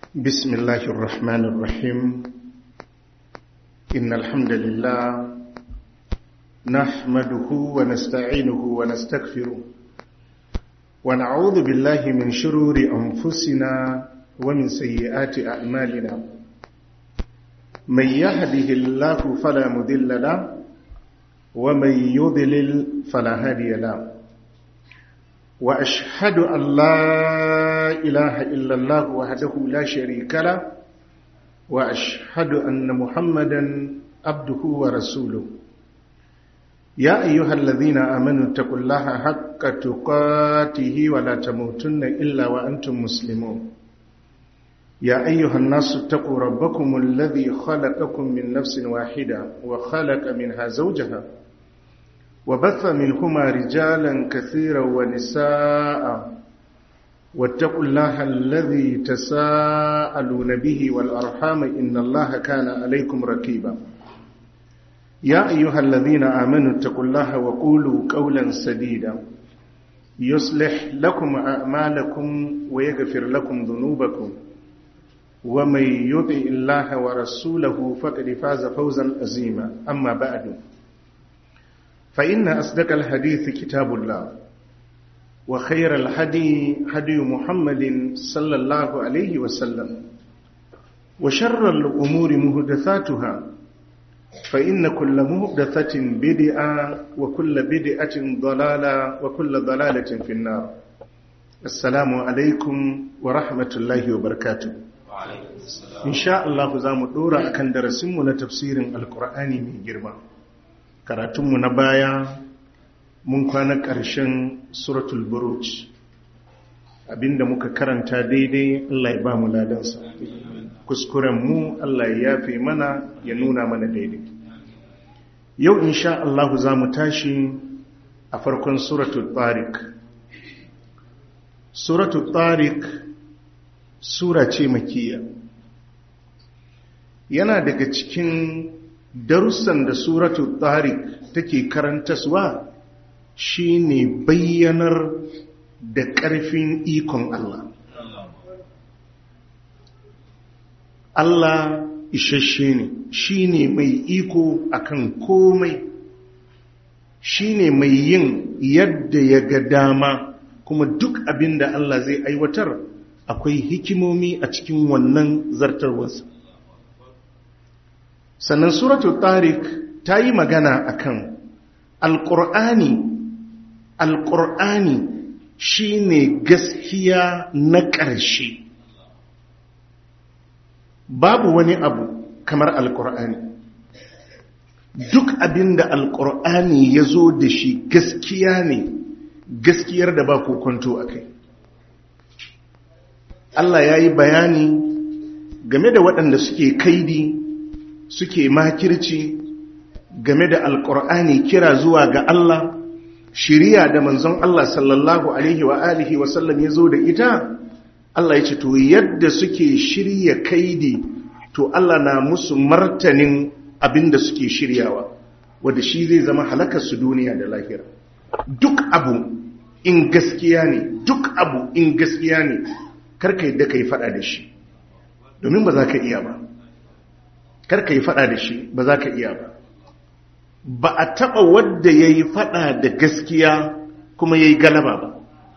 بسم الله الرحمن الرحيم إن الحمد لله نحمده ونستعينه ونستغفره ونعوذ بالله من شرور أنفسنا ومن سيئات أعمالنا من يهده الله فلا مذل له ومن يضلل فلا هادي له وأشهد أن لا إله إلا الله وحده لا شريك له وأشهد أن محمدا عبده ورسوله يا أيها الذين آمنوا اتقوا الله حق تقاته ولا تموتن إلا وأنتم مسلمون يا أيها الناس اتقوا ربكم الذي خلقكم من نفس واحدة وخلق منها زوجها وبث منهما رجالا كثيرا ونساء واتقوا الله الذي تساءلون به والأرحام إن الله كان عليكم ركيبا يا أيها الذين آمنوا اتقوا الله وقولوا قولا سديدا يصلح لكم أعمالكم ويغفر لكم ذنوبكم ومن يطع الله ورسوله فقد فاز فوزا عظيما أما بعد فإن أصدق الحديث كتاب الله وخير الهدي هدي محمد صلى الله عليه وسلم وشر الأمور مهدثاتها فإن كل مهدثة بدعة وكل بدعة ضلالة وكل ضلالة في النار السلام عليكم ورحمة الله وبركاته إن شاء الله زام دورا أكن درسمنا تفسير القرآن من جرمان karatunmu na baya mun kwana ƙarshen suratul buruj abinda muka karanta daidai Allah ya ba mu ladansa kuskuren mu Allah ya yafe mana ya nuna mana daidai yau insha Allah za mu tashi a farkon suratul tariq suratul tariq sura ce makiya yana daga cikin darussan da suratu tariq take karantaswa shine bayyanar da ƙarfin ikon Allah Allah isasshe ne shine mai iko akan komai shine mai yin yadda ya ga dama kuma duk abin da Allah zai aiwatar akwai hikimomi a cikin wannan zartarwarsa sannan suratul tariq ta yi magana akan alƙur'ani alƙur'ani shine gaskiya na ƙarshe babu wani abu kamar alƙur'ani duk abinda alƙur'ani ya zo da shi gaskiya ne gaskiyar da ba kokonto a kai Allah ya yi bayani game da waɗanda suke kaidi suke makirci game da alkur'ani kira zuwa ga Allah shiriya da manzon Allah sallallahu alaihi wa alihi wa sallam ya zo da ita Allah ya ce to yadda suke shirya kaidi to Allah na musu martanin abinda suke shiryawa wanda shi zai zama halakar su duniya da lahira duk abu in gaskiya ne duk abu in gaskiya ne karka yadda ka yi fada da shi domin ba za ka iya ba karka yi fada da shi ba za ka iya ba ba a taɓa wadda ya yi fada da gaskiya kuma ya yi galaba ba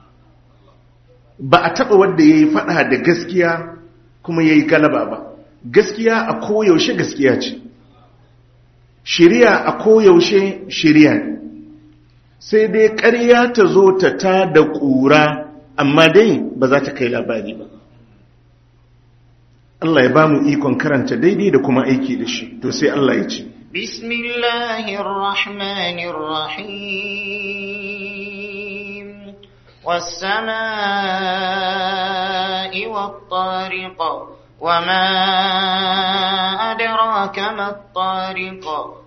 ba a taɓa wadda ya yi fada da gaskiya kuma ya yi galaba ba gaskiya a koyaushe gaskiya ce shirya a koyaushe shirya ne sai dai ƙarya ta zo ta ta da ƙura amma dai ba za ta kai labari ba Allah ya ba mu ikon karanta daidai da kuma aiki da shi to sai Allah ya ce Bismillahirrahmanirrahim was-samaa'i wat-tariq wama adraka mat-tariq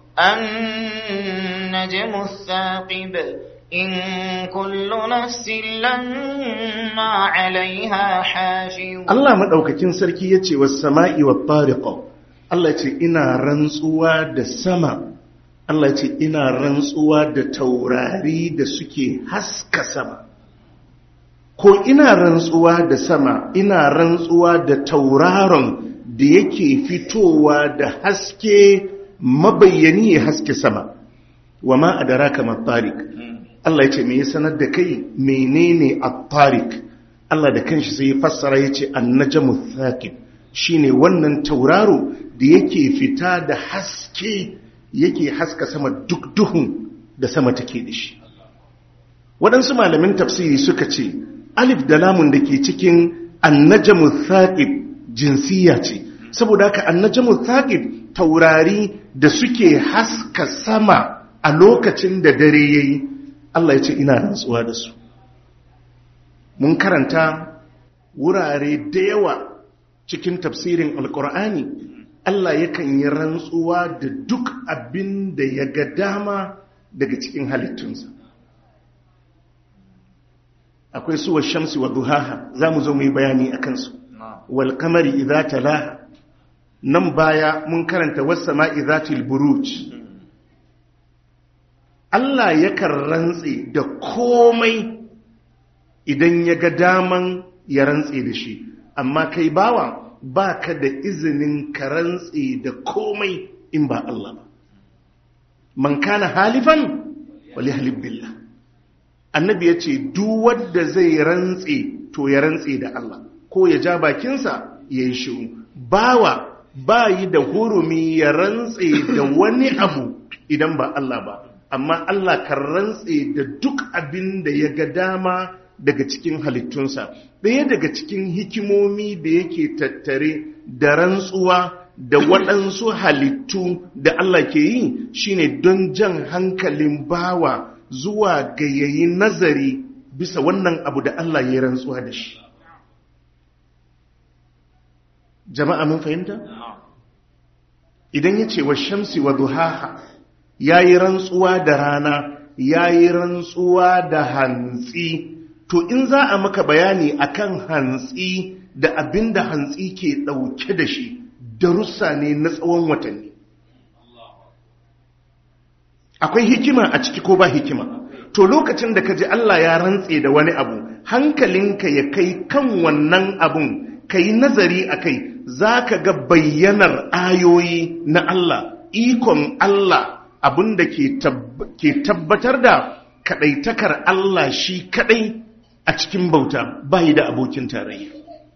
an-najmu ath-thaqib إن كل نفس لما عليها حافظ Allah madaukakin sarki yace was sama'i wat tariqa Allah yace ina rantsuwa da sama Allah yace ina rantsuwa da taurari da suke haska sama ko ina rantsuwa da sama ina rantsuwa da tauraron da yake fitowa da haske mabayyani ya haske sama wa ma adraka mat-tariq Allah ya ce me ya sanar da kai menene at-tariq Allah da kanshi sai ya fassara yace an-najmu thaqib shine wannan tauraro da yake fita da haske yake haska sama duk duhun da sama take da shi waɗansu malamin tafsiri suka ce alif da lamun da ke cikin an-najmu thaqib jinsiya ce saboda haka an-najmu thaqib taurari da suke haska sama a lokacin da dare yayi Allah ya ce ina rantsuwa da su mun karanta wurare da yawa cikin tafsirin alkur'ani Allah yakan yi rantsuwa da duk abin da ya ga dama daga cikin halittunsa akwai suwa shamsi wa duhaha za mu zo mu yi bayani a kansu wal kamari idza talaha nan baya mun karanta was sama'i zatil buruj Allah yakan rantse da komai idan ya ga daman ya rantse da shi amma kai bawa ba ka da izinin ka rantse da komai in ba Allah ba man kana halifan wali halif billah annabi ya ce duk wanda zai rantse to ya rantse da Allah ko ya ja bakinsa ya yi shiru bawa ba yi da hurumi ya rantse da wani abu idan ba Allah ba amma Allah kan rantse da duk abin da ya ga dama daga cikin halittunsa ɗaya daga cikin hikimomi da yake tattare da rantsuwa da waɗansu halittu da Allah ke yi shine don jan hankalin bawa zuwa ga yayi nazari bisa wannan abu da Allah ya rantsuwa da shi jama'a mun fahimta idan ya ce wa shamsi wa duhaha ya yi rantsuwa da rana ya yi rantsuwa da hantsi to in za a maka bayani akan hantsi da abin da hantsi ke ɗauke da shi darussa ne na tsawon watanni akwai hikima a ciki ko ba hikima to lokacin da ka ji Allah ya rantse da wani abu hankalinka ya kai kan wannan abun ka yi nazari a kai za ka ga bayyanar ayoyi na Allah ikon Allah abin da ke tabbatar da kaɗaitakar Allah shi kaɗai a cikin bauta bayi da abokin tarayya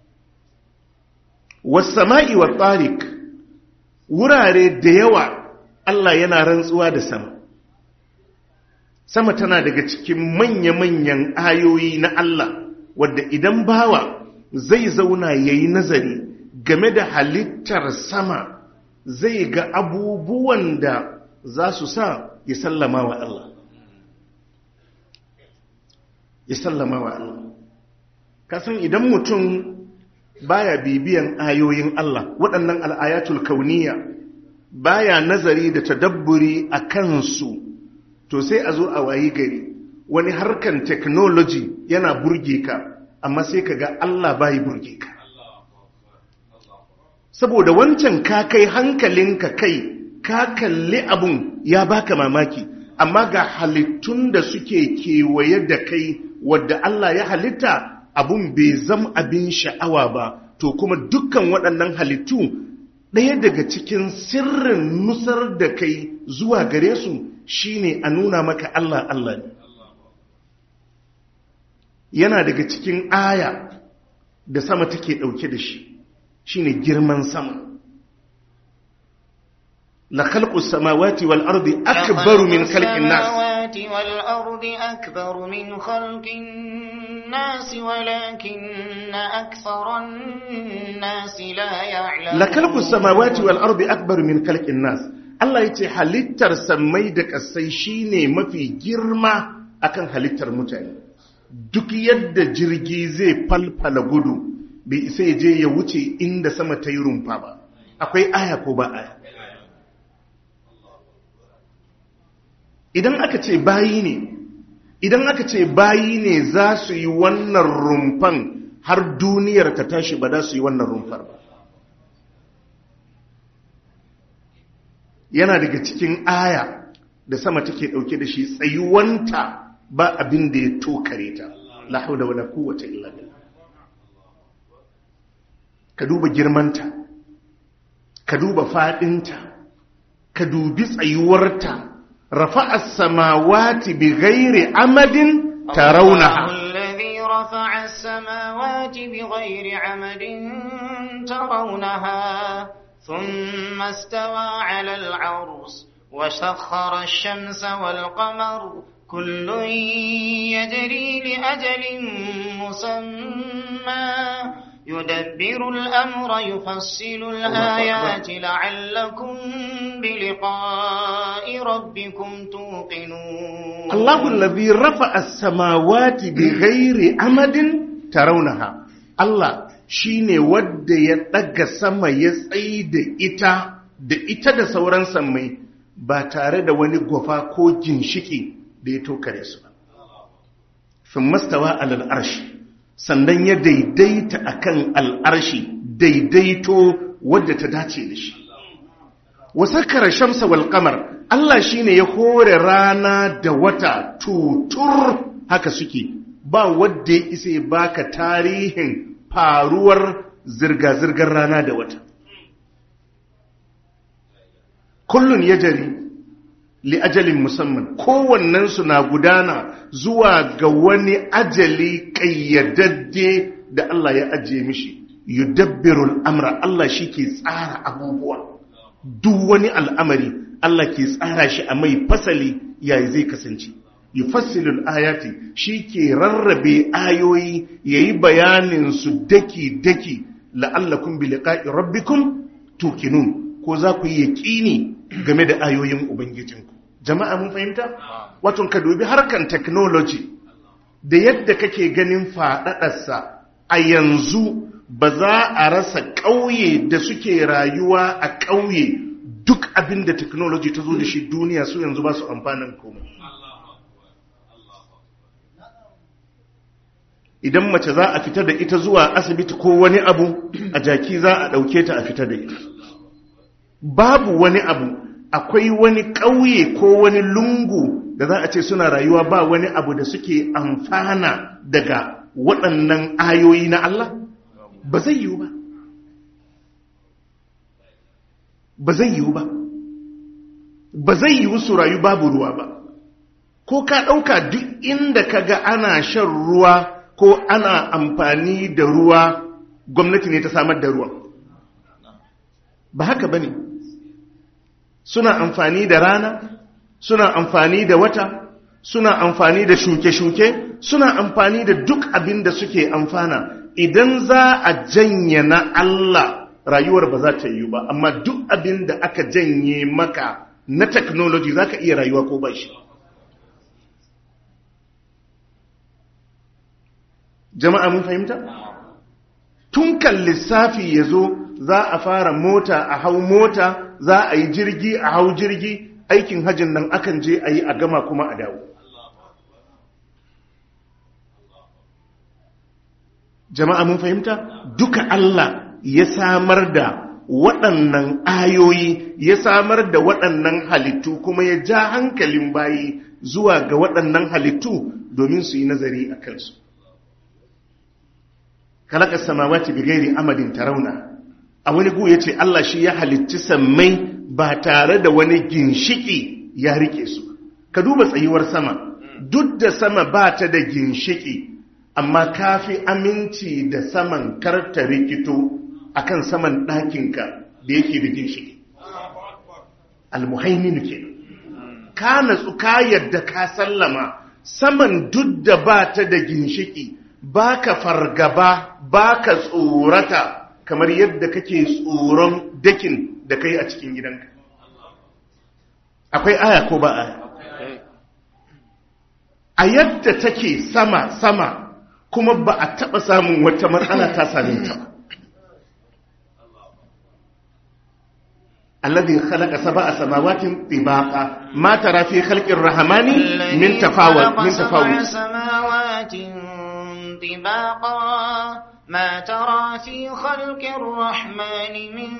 wasama'i wa tsarik wurare da yawa Allah yana rantsuwa da sama sama tana daga cikin manya-manyan ayoyi na Allah wadda idan bawa zai zauna ya yi nazari game da halittar sama zai ga abubuwan da za su sa ya sallama wa Allah ya sallama wa Allah kasan idan mutum baya bibiyan ayoyin Allah waɗannan al'ayatul kauniya baya nazari da tadabburi a kansu to sai a zo a wayi gari wani harkan technology yana burge ka amma sai ka ga Allah bayi burge ka saboda wancan ka kai hankalinka kai ka kalli abun ya baka mamaki amma ga halittun da suke kewaye da kai wadda Allah ya halitta abun bai zam abin sha'awa ba to kuma dukkan waɗannan halittu ɗaya daga cikin sirrin nusar da kai zuwa gare su shine a nuna maka Allah Allah ne yana daga cikin aya da sama take ɗauke da shi shine girman sama la khalqus samawati wal ardi akbaru min khalqin nas السماوات والأرض أكبر من خلق الناس ولكن أكثر الناس لا يعلمون la khalqus samawati wal ardi akbaru min khalqin nas Allah yace halittar sammai da kasai shine mafi girma akan halittar mutane duk yadda jirgi zai falfala gudu bai isa ya je ya wuce inda sama ta yi rumfa ba akwai aya ko ba aya idan aka ce bayi ne idan aka ce bayi ne za su yi wannan rumfan har duniyar ta tashi ba za su yi wannan rumfar ba yana daga cikin aya da sama take dauke da shi tsayuwanta ba abin da ya tokare ta la haula wala quwwata illa billah ka duba girmanta ka duba fadinta ka dubi tsayuwarta rafa'a samawati bighairi amadin tarawunaha الذي رفع السماوات بغير عمد ترونها ثم استوى على العرش وسخر الشمس والقمر كل يجري لأجل مسمى يدبر الأمر يفصل الآيات لعلكم بلقاء ربكم توقنون الله الذي رفع السماوات بغير أمد ترونها الله shine wadda ya ɗaga sama ya tsayi da ita da ita da sauran sammai ba tare da wani gwafa ko ginshiki da ya tokare su ba. Fin mastawa alal arshi, sannan ya daidaita akan al'arshi daidaito wadda ta dace da shi. Wasakara shamsa wal kamar, Allah shine ya hore rana da wata tutur haka suke, ba wadda ya isa ya baka tarihin faruwar zirga-zirgar rana da wata. Kullun ya jari li ajalin musamman kowannensu na gudana zuwa ga wani ajali ƙayyadadde da Allah ya ajiye mishi yudabbirul amra Allah shi ke tsara abubuwa duk wani al'amari Allah ke tsara shi a mai fasali yayi zai kasance yufassilul ayati shi ke rarrabe ayoyi yayi bayanin su daki daki la'allakum bi liqa'i rabbikum tuqinun ko za ku yi yaqini game da ayoyin ubangijinku jama'a mun fahimta wato ka dubi harkan technology da yadda kake ganin faɗaɗarsa a yanzu ba za a rasa ƙauye da suke rayuwa a ƙauye duk abin da technology ta zo da shi duniya su yanzu ba su amfanin komai idan mace za a fita da ita zuwa asibiti ko wani abu a jaki za a ɗauke ta a fita da ita babu wani abu akwai wani ƙauye ko wani lungu da za a ce suna rayuwa ba wani abu da suke amfana daga waɗannan ayoyi na Allah ba zai yiwu ba ba zai yiwu ba ba zai yiwu su rayu babu ruwa ba ko ka ɗauka duk inda ka ga ana shan ruwa ko ana amfani da ruwa gwamnati ne ta samar da ruwa ba haka ba ne suna amfani da rana suna amfani da wata suna amfani da shuke-shuke suna amfani da duk abin da suke amfana idan za a janye na Allah rayuwar ba za ta yi ba amma duk abin da aka janye maka na technology za ka iya rayuwa ko ba shi jama'a mun fahimta? tun kan lissafi ya zo za a fara mota a hau mota za a yi jirgi a hau jirgi aikin hajjin nan akan je a yi a gama kuma a dawo jama'a mun fahimta duka Allah ya samar da waɗannan ayoyi ya samar da waɗannan halittu kuma ya ja hankalin bayi zuwa ga waɗannan halittu domin su yi nazari a kansu kalaka samawati bi gairi amadin tarauna a wani gu yace Allah shi ya halicci sammai ba tare da wani ginshiki ya rike su ka duba tsayuwar sama duk da sama ba ta da ginshiki amma kafi aminci da saman karta rikito akan saman ɗakinka da yake da ginshiki almuhaimin ke ka natsu ka yadda ka sallama saman duk da ba ta da ginshiki baka fargaba baka tsorata kamar yadda kake tsoron dakin da kai a cikin gidanka akwai aya ko ba aya a yadda take sama sama kuma ba a taba samun wata matsala ta same ta ba الذي خلق سبع سماوات طباقا ما ترى في خلق الرحمن من تفاوت من تفاوت سماوات طباقا ما ترى في خلق الرحمن من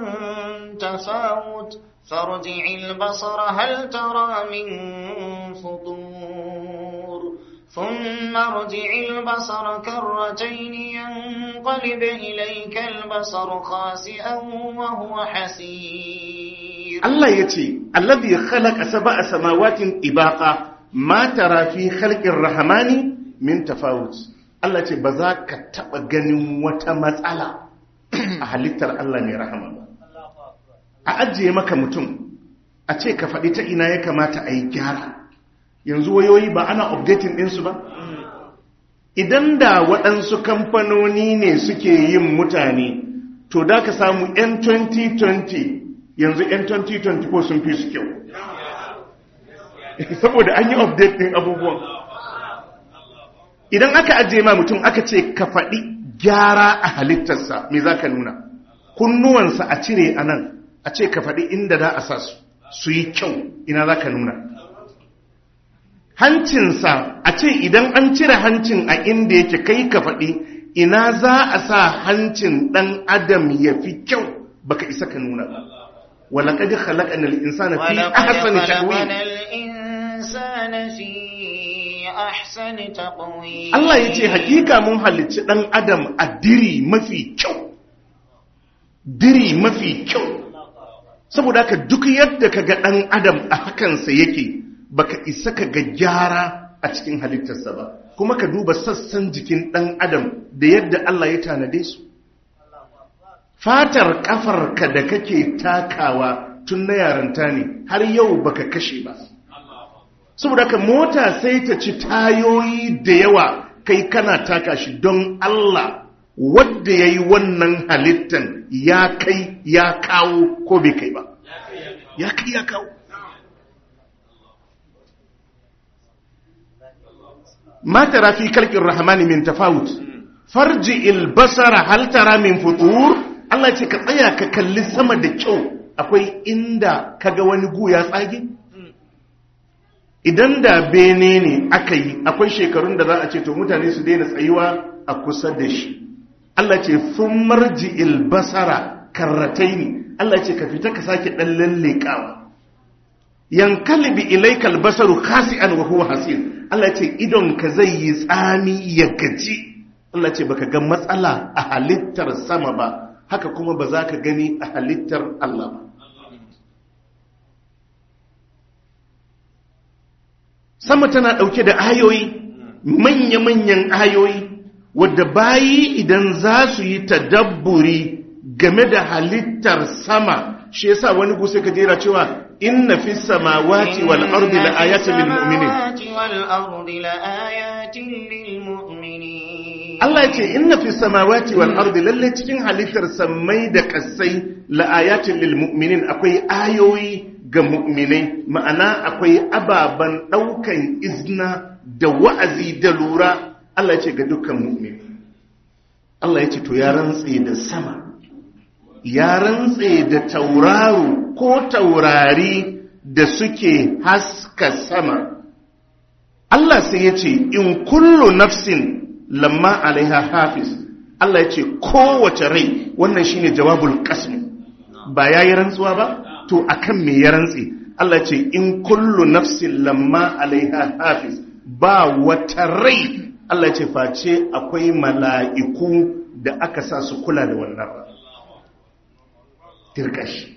تفاوت فارجع البصر هل ترى من فطور ثم ارجع البصر كرتين ينقلب إليك البصر خاسئا وهو حسير Allah ya ce, Allazi khalaqa sab'a samawatin ibaqa ma tara fi khalqir rahmani min tafawut. Allah ce ba za ka taba ganin wata matsala a halittar Allah mai rahama ba. A ajiye maka mutum, a ce ka faɗi ta ina ya kamata a yi gyara. Yanzu wayoyi ba ana updating ɗinsu ba? Idan da waɗansu kamfanoni ne suke yin mutane, to da ka samu 'yan 2020 yanzu 'yan 2024 sun fi su kyau saboda an yi update ɗin abubuwan idan aka ajiye ma mutum aka ce ka faɗi gyara a halittarsa me za ka nuna kunnuwansa a cire a nan a ce ka faɗi inda za a sa su su yi kyau ina za ka nuna hancinsa a ce idan an cire hancin a inda yake kai ka faɗi ina za a sa hancin ɗan adam ya fi kyau baka isa ka nuna ba ولقد خلقنا الإنسان في ولقد أحسن خلقنا تقويم الإنسان في أحسن تقويم Allah ya ce hakika mun halicci ɗan adam a diri mafi kyau diri mafi kyau saboda haka duk yadda ka ga ɗan adam a hakansa yake baka isa ka ga gyara a cikin halittarsa ba kuma ka duba sassan jikin ɗan adam da yadda Allah ya tanade su fatar kafarka da kake takawa tun na yaranta ne har yau baka kashe ba saboda haka mota sai ta ci tayoyi da yawa kai kana taka shi don Allah wadda ya yi wannan halittan ya kai ya kawo ko bai kai ba ya kai ya kawo ma tara fi kalkin rahmani min tafawut farji ilbasara hal tara min futur Allah ce ka tsaya ka kalli sama da kyau akwai inda kaga wani gu ya tsage idan da bene ne aka yi akwai shekarun da za a ce to mutane su daina tsayuwa a kusa da shi Allah ce sun marji ilbasara karratai ne Allah ce ka fita ka sake ɗan lallekawa yankalibi ilaikal basaru khasi'an wa huwa hasir Allah ce idon ka zai yi tsami ya gaji Allah ce baka ga matsala a halittar sama ba haka kuma ba za ka gani a halittar Allah ba sama tana ɗauke da ayoyi manya-manyan ayoyi wadda bayi idan za su yi tadabburi game da halittar sama shi yasa wani gusa ka jera cewa inna fi samawati wal ardi la ayatin lil mu'minin والأرض لآيات للمؤمنين Allah ya ce inna fi samawati wal ardi lalle cikin halittar sammai da kasai la ayatin lil mu'minin akwai ayoyi ga mu'minai ma'ana akwai ababan daukan izna da wa'azi da lura Allah ya ce ga dukkan mu'mini Allah ya ce to ya rantse da sama ya rantse da tauraro ko taurari da suke haska sama Allah sai ya ce in kullu nafsin lamma alaiha hafiz Allah ya ce kowace rai wannan shine jawabul qasm ba yayi rantsuwa ba to akan me ya rantse Allah ya ce in kullu nafsin lamma alaiha hafiz ba wata rai Allah ya ce face akwai mala'iku da aka sa su kula da wannan tirkashi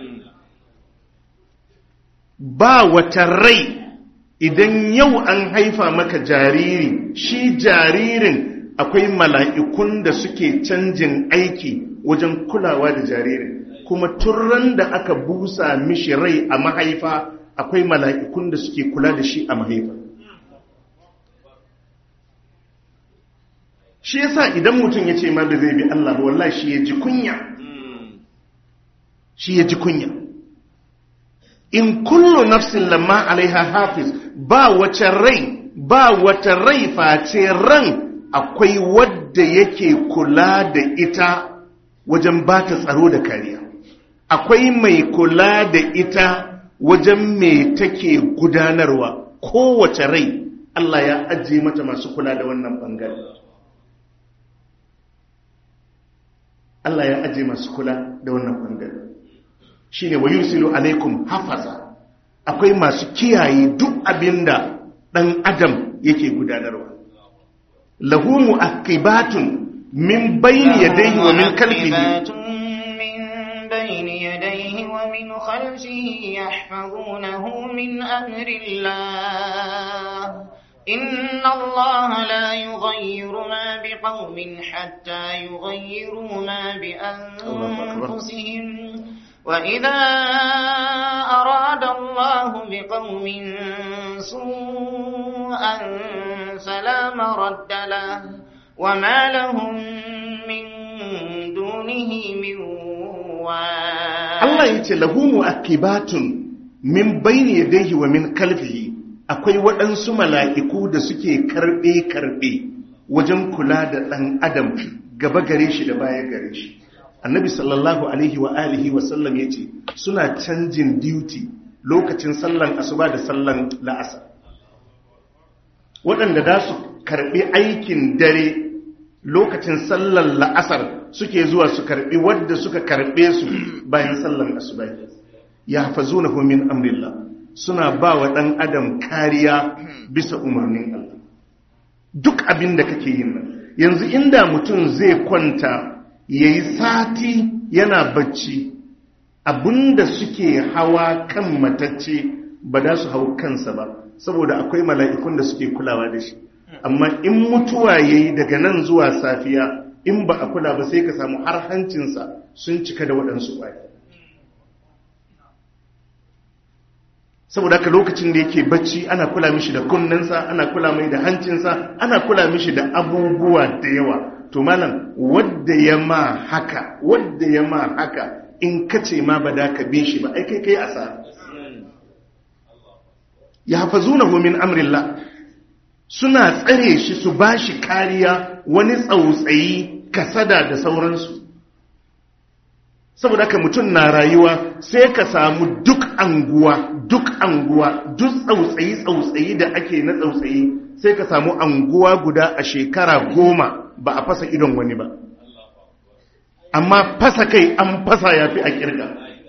ba wata rai idan yau an haifa maka jariri shi jaririn akwai mala'ikun da suke canjin aiki wajen kulawa da jaririn kuma turran da aka busa mishi rai a mahaifa akwai mala'ikun da suke kula da shi a mahaifa shi yasa idan mutum ya ce ma da zai bi Allah ba wallahi shi ya ji kunya shi ya ji kunya in kullu nafsin lamma alaiha hafiz ba wace rai ba wata rai face ran akwai wadda yake kula da ita wajen ba ta tsaro da kariya akwai mai kula da ita wajen me take gudanarwa kowace rai Allah ya ajiye mata masu kula da wannan bangare Allah ya ajiye masu kula da wannan bangare shine wa yusilu alaikum hafaza akwai masu kiyaye duk abinda ɗan adam yake gudanarwa lahu mu'aqibatun min bayni yadayhi wa min khalfihi من بين يديه ومن خلفه يحفظونه من أمر الله إن الله لا يغير ما بقوم حتى يغيروا ما بأنفسهم وإذا أراد الله بقوم سوءا فلا مرد له وما لهم من دونه من Allah ya ce lahu mu'aqibatun min bayni yadayhi wa min kalfihi akwai waɗansu mala'iku da suke karɓe karɓe wajen kula da ɗan adam gaba gare shi da baya gare shi annabi sallallahu alaihi wa alihi wa sallam ya ce suna canjin duty lokacin sallan asuba da sallan la'asar waɗanda da su karɓi aikin dare lokacin sallan la'asar suke zuwa su karɓi wadda suka karɓe su bayan sallan asuba ya hafazu na min amrillah suna ba wa ɗan adam kariya bisa umarnin Allah duk abin da kake yin nan yanzu inda mutum zai kwanta ya yi sati yana bacci abinda suke hawa kan matacce ba da su hau kansa ba saboda akwai mala'ikun da suke kulawa da shi amma in mutuwa ya yi daga nan zuwa safiya in ba a kula ba sai ka samu har hancinsa sun cika da waɗansu ƙwaya saboda haka lokacin da yake bacci ana kula mishi da kunnensa ana kula mai da hancinsa ana kula mishi da abubuwa da yawa to malam wadda ya ma haka wadda ya ma haka in kace ma ba da ka bi shi ba ai kai kai asa ya hafazunahu min amrillah suna tsare shi su bashi kariya wani tsautsayi kasada da sauransu saboda haka mutum na rayuwa sai ka samu duk anguwa duk anguwa duk tsautsayi tsautsayi da ake na tsautsayi sai ka samu anguwa guda a shekara goma ba a fasa idon wani ba amma fasa kai an fasa ya fi a kirga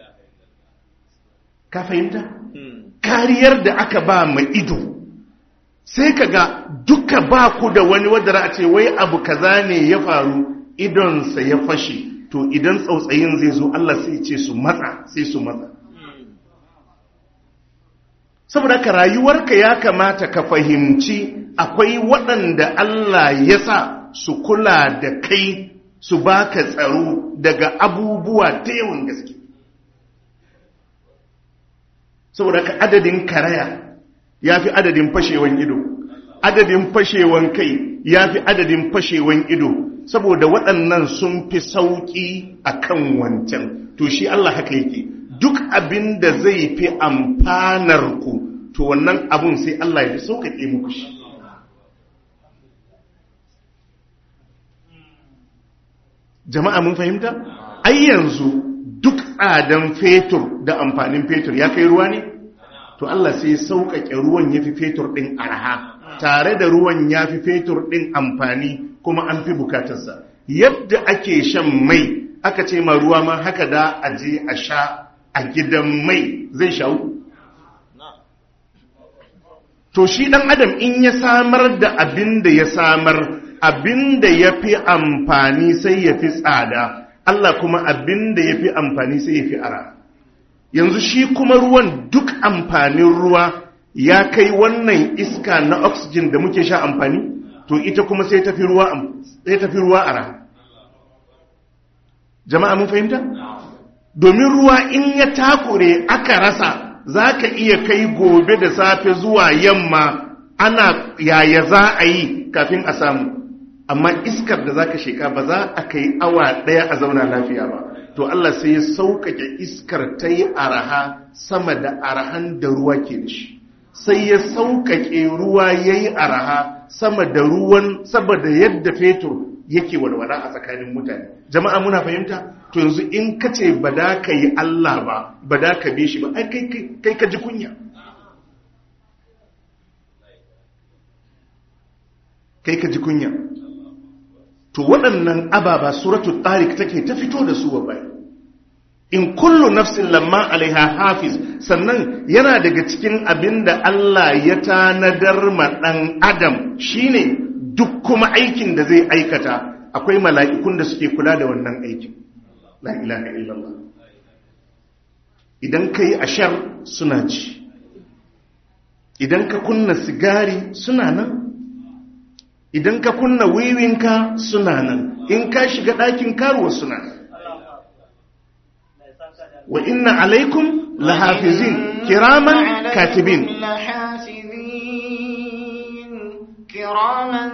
ka fahimta kariyar da aka ba mai ido sai ka ga duka ba ku da wani wadda a ce wai abu kaza ne ya faru idonsa ya fashe to idan tsautsayin zai zo Allah sai ce su matsa sai su matsa saboda ka rayuwarka ya kamata ka fahimci akwai waɗanda Allah ya sa su kula da kai su baka tsaro daga abubuwa da yawan gaske saboda ka adadin karaya ya fi adadin fashewan ido adadin fashewan kai ya fi adadin fashewan ido saboda waɗannan sun fi sauƙi a kan wancan to shi Allah haka yake duk abin da zai fi amfanar ku to wannan abun sai Allah ya fi sauƙaƙe muku shi jama'a mun fahimta ai yanzu duk tsadan fetur da amfanin fetur ya kai ruwa ne to Allah sai sauƙaƙe ruwan ya fi fetur ɗin arha tare da ruwan ya fi fetur ɗin amfani kuma an fi bukatarsa yadda ake shan mai aka ce ma ruwa ma haka da a je a sha a gidan mai zai shawo to shi ɗan adam in ya samar da abin da ya samar abin da ya fi amfani sai ya fi tsada Allah kuma abin da ya fi amfani sai ya fi ara yanzu shi kuma ruwan duk amfanin ruwa ya kai wannan iska na oxygen da muke sha amfani to ita kuma sai tafi ruwa sai tafi ruwa ara jama'a mun fahimta domin ruwa in ya takure aka rasa zaka iya kai gobe da safe zuwa yamma ana yaya za a yi kafin a samu amma iskar da zaka sheka ba za a kai awa daya a zauna lafiya ba to Allah sai ya sauƙaƙe iskar ta yi araha sama da arahan da ruwa ke da shi sai ya sauƙaƙe ruwa ya yi araha sama da ruwan saboda yadda fetur yake walwala a tsakanin mutane jama'a muna fahimta to yanzu in ka ce ba da ka yi Allah ba ba da ka bi shi ba ai kai ka ji kunya kai ka ji kunya to waɗannan ababa suratul tariq take ta fito da su wa bai in kullu nafsin lamma alaiha hafiz sannan yana daga cikin abin da Allah ya tanadar ma ɗan adam shine duk kuma aikin da zai aikata akwai mala'ikun da suke kula da wannan aikin la ilaha illallah idan ka yi ashar suna ji idan ka kunna sigari suna nan idan ka kunna wiwinka suna nan in ka shiga ɗakin karuwa suna nan wa inna alaikum lahafizin kiraman katibin كراما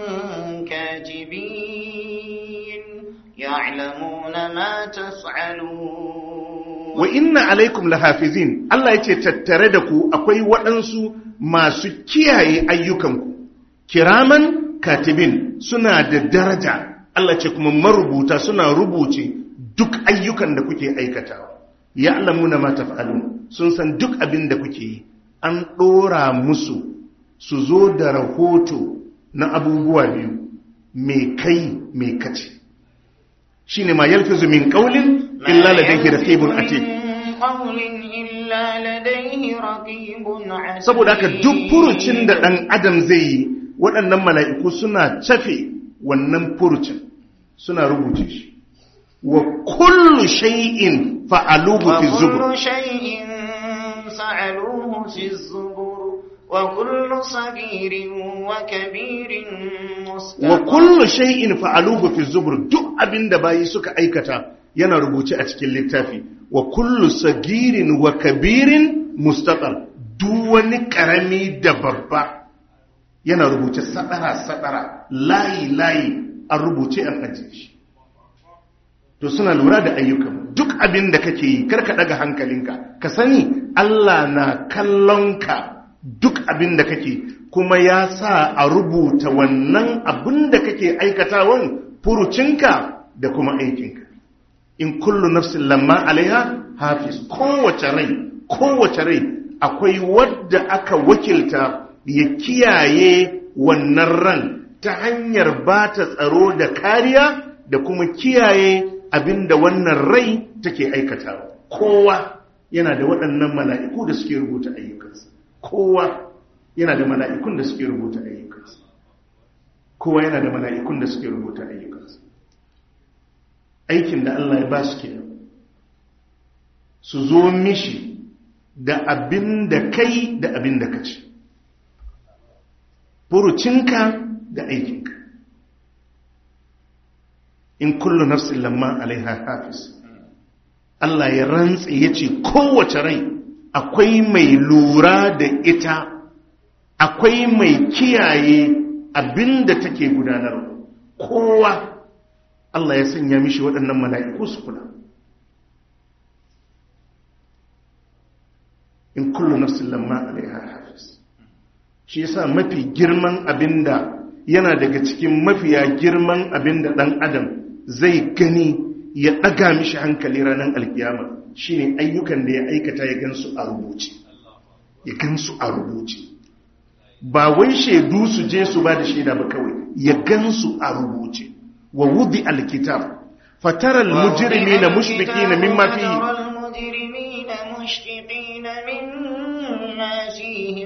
كاتبين يعلمون ما تفعلون wa inna alaikum lahafizin Allah yace tattare da ku akwai waɗansu masu kiyaye ayyukanku kiraman katibin suna da daraja Allah ce kuma marubuta suna rubuce duk ayyukan da kuke aikatawa ya'lamuna ma taf'alun sun san duk abin da kuke yi an ɗora musu su zo da rahoto na abubuwa biyu me kai me kace shine ma yalfizu min qawlin illa ladayhi raqibun atid saboda haka duk furucin da dan adam zai yi waɗannan mala'iku suna cafe wannan furucin suna rubuce shi wa kullu shay'in fa'aluhu fi zubur وكل صغير وكبير مستقر wa kullu shay'in fa'aluhu fi zubur duk abinda bayi suka aikata yana rubuce a cikin littafi wa kullu sagirin wa kabirin mustaqar duk wani karami da babba yana rubuce sadara sadara layi layi an rubuce an ajiye shi to suna lura da ayyukan duk abin da kake yi karka daga hankalinka ka sani Allah na kallon ka duk abin da kake kuma ya sa a rubuta wannan abin da kake aikatawan furucinka da kuma aikinka in kullu nafsin lamma alaiha hafiz kowace rai kowace rai akwai wadda aka wakilta ya kiyaye wannan ran ta hanyar ba ta tsaro da kariya da kuma kiyaye abin da wannan rai take aikatawa kowa yana da waɗannan mala'iku da suke rubuta ayyukansa kowa yana da mala'ikun da suke rubuta ayyukansa kowa yana da mala'ikun da suke rubuta ayyukansa aikin da Allah ya ba su kenan su zo mishi da abin da kai da abin da ka ci furucinka da aikinka in kullu nafsin lamma alaiha hafiz Allah ya rantse ya ce kowace rai akwai mai lura da ita akwai mai kiyaye abin da take gudanarwa kowa Allah ya sanya mishi waɗannan mala'iku su kula in kullu nafsin lamma alaiha hafiz shi yasa mafi girman abinda yana daga cikin mafiya girman abinda ɗan adam zai gani ya ɗaga mishi hankali ranar alkiyama shine ayyukan da ya aikata ya gansu a rubuce ya gansu a rubuce ba wai shaidu su je su ba da shaida ba kawai ya gansu a rubuce wa wudi alkitab fataral mujrimina mushfiqina mimma fihi مشفقين مما فيه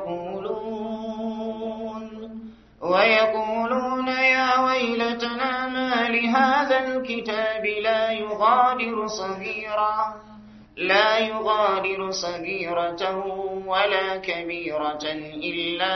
ويقولون ويقولون يا ويلتنا ما لهذا الكتاب لا يغادر صغيرا لا يغادر صغيرة ولا كبيرة إلا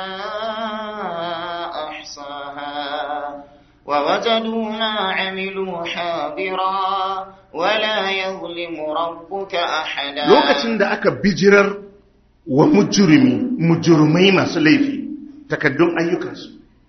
أحصاها ووجدوا ما عملوا حاضرا ولا يظلم ربك أحدا lokacin da aka bijirar wa mujrimi mujrimai masu laifi takaddun ayyukansu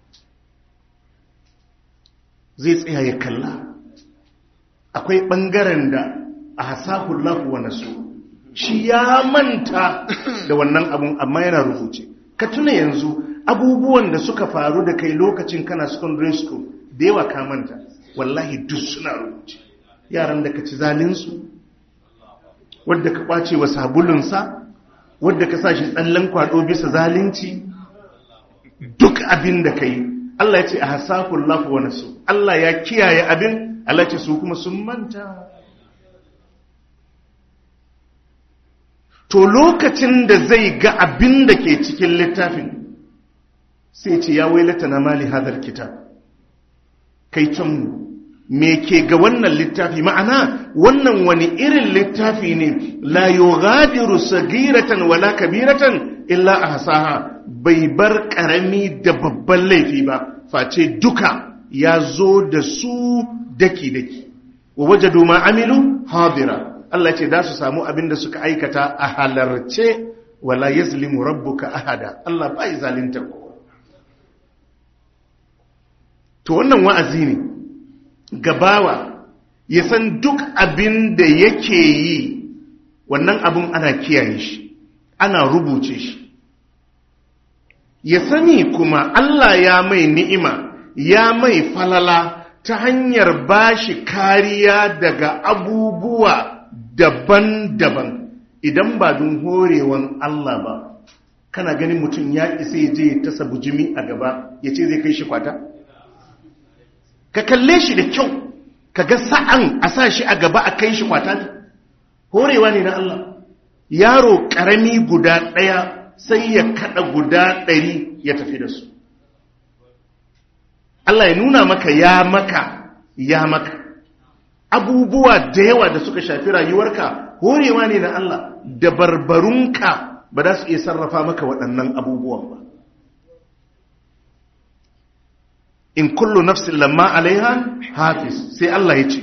zai tsaya ya kalla akwai ɓangaren da a hasahullahu wa nasu shi ya manta da wannan abun amma yana rubuce ka tuna yanzu abubuwan da suka faru da kai lokacin kana secondary school da yawa ka manta wallahi duk suna rubuce yaran da ka ci zalinsu wadda ka ɓace wa sabulunsa wadda ka sa shi tsallan kwado bisa zalunci duk abin da ka yi Allah ya ce a hasakun lafi wani su Allah ya kiyaye abin Allah ce su kuma sun manta to lokacin da zai ga abin da ke cikin littafin sai ce ya wailata na mali hadar kitab kai can me ke ga wannan littafi ma'ana wannan wani irin littafi ne la yughadiru sagiratan wala kabiratan illa ahsaha bai bar karami da babban laifi ba face duka ya zo da su daki daki wa wajadu ma amilu hadira Allah ce za su samu abin da suka aikata a halarce wala yazlimu rabbuka ahada Allah bai zalunta kowa to wannan wa'azi ne gabawa ya san duk abin da yake yi wannan abin ana kiyaye shi ana rubuce shi ya sani kuma Allah ya mai ni'ima ya mai falala ta hanyar bashi kariya daga abubuwa daban-daban idan ba don horewan Allah ba kana ganin mutum ya isa ya je ya tasa bujimi a gaba ya ce zai kai shi kwata? ka kalle shi da kyau ka ga sa'an a sa shi a gaba a kai shi kwata ne horewa ne na Allah yaro ƙarami guda ɗaya sai ya kaɗa guda ɗari ya tafi da su Allah ya nuna maka ya maka ya maka abubuwa da yawa da suka shafi rayuwarka horewa ne na Allah da barbarunka ba za su iya sarrafa maka waɗannan abubuwan ba in kullu nafsin lamma alaiha hafiz sai Allah ya ce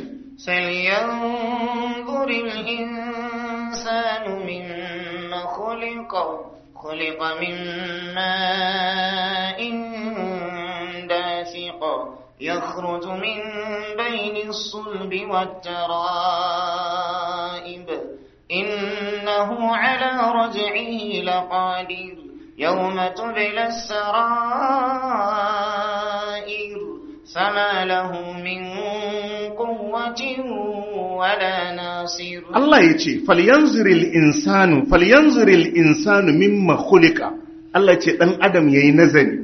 فلينظر الإنسان مما خلق خلق من ماء دافق يخرج من بين الصلب والترائب إنه على رجعه لقادر يوم تبلى السرائر فما له من قوة ولا ناصر Allah ya ce falyanzuril insanu falyanzuril insanu mimma khuliqa Allah ya ce dan adam yayi nazari